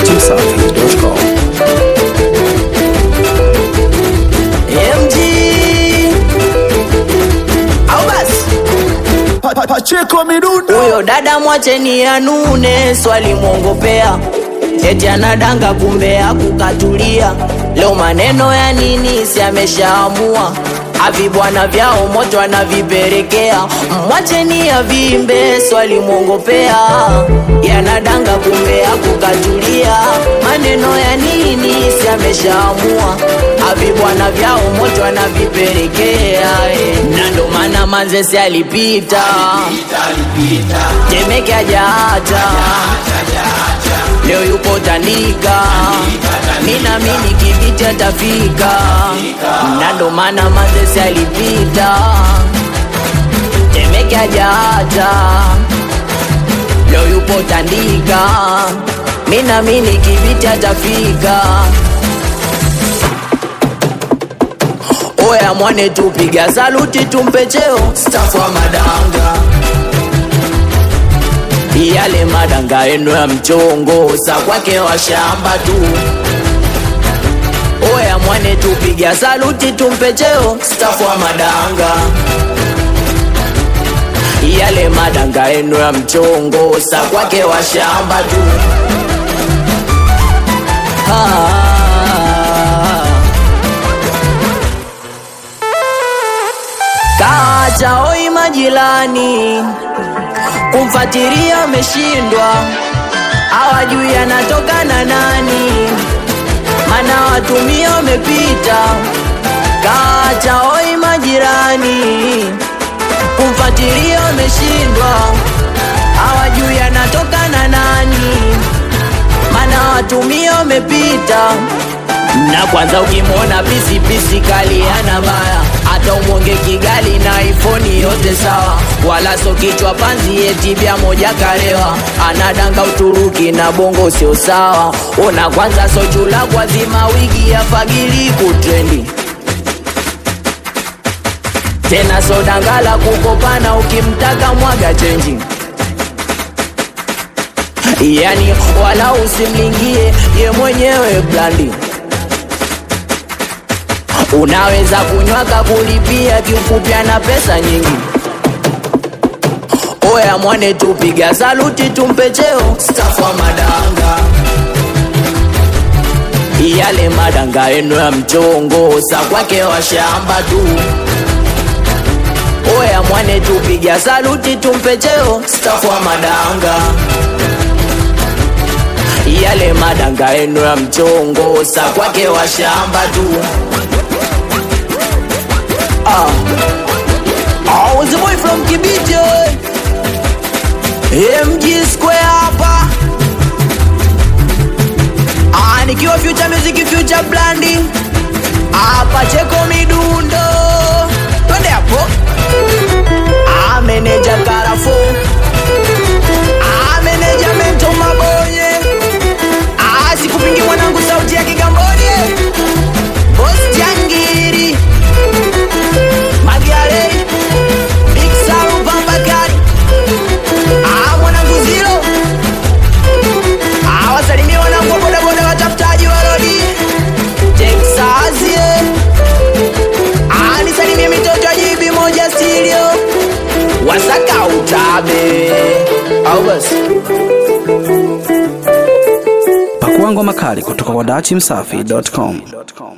dachimsafi.com. MG au basi Pacheko midundo huyo dada mwacheni anune, swali mwongopea eti anadanga, kumbe akukatulia. Leo maneno ya nini? Si ameshaamua avi bwana vyao moto anaviperekea, mwacheni avimbe, swali mwongopea yanadanga, kumbe akukatulia. Maneno ya nini? Si ameshaamua avi bwana vyao moto anaviperekea, eh. na ndo maana manzesi alipita Temeke hajaacha leo yupo Tandika, mina mini kibiti atafika, na ndo maana Manzese alipita. Temeke hajaacha leo yupo Tandika, mina mini kibiti atafika. Oya mwane, tupiga saluti, tumpe cheo stafu wa madanga yale madanga eno ya mchongo sa kwake wa shamba tu. Oya mwane, tupiga saluti, tumpe cheo stafu wa madanga yale madanga eno ya mchongo sa kwake wa shamba tu. Ah. Kaacha oi majirani kumfatiria ameshindwa, hawajui anatoka na nani, mana watumia wamepita. Kaacha oi majirani, kumfatiria ameshindwa, hawajui anatoka na nani, mana watumia wamepita na kwanza ukimwona pisi pisi kali ana baya, hata umwonge Kigali na iPhone yote sawa, wala so kichwa panzi eti bia moja karewa, anadanga Uturuki na bongo sio sawa. Ona kwanza so chula kwa zima wigi ya fagili kutrendi tena so dangala kukopana, ukimtaka mwaga chenji yani wala usimlingie ye mwenyewe blandi unaweza kunywaka kulipia kiufupi ana pesa nyingi oya mwane tupiga saluti tumpe cheo stafu wa madanga yale madanga eno ya mchongo sa kwake wa shamba tu oya mwane tupiga saluti tumpe cheo stafu wa madanga yale madanga eno ya mchongo sa kwake wa shamba tu Ah. I was the boy from Kibiti. MG Square hapa. Ah, nikiwa future music future blandi. Hapa cheko midundo. Twende hapo. Ah, manager Karafo. Ah, manager Mento Maboye. Ah, sikupingi mwanangu sauti ya Kigamboni. Boss Jangiri. Magare Big Salu Bambakari Ah mwanangu zero Ah wasalimie wanangu wa bodaboda watafutaji wa rodi Texas yeah. Ah nisalimie mitoto ya jibi moja stereo Wasaka utabe Au basi Pakua ngoma kali kutoka kwa dachimsafi.com.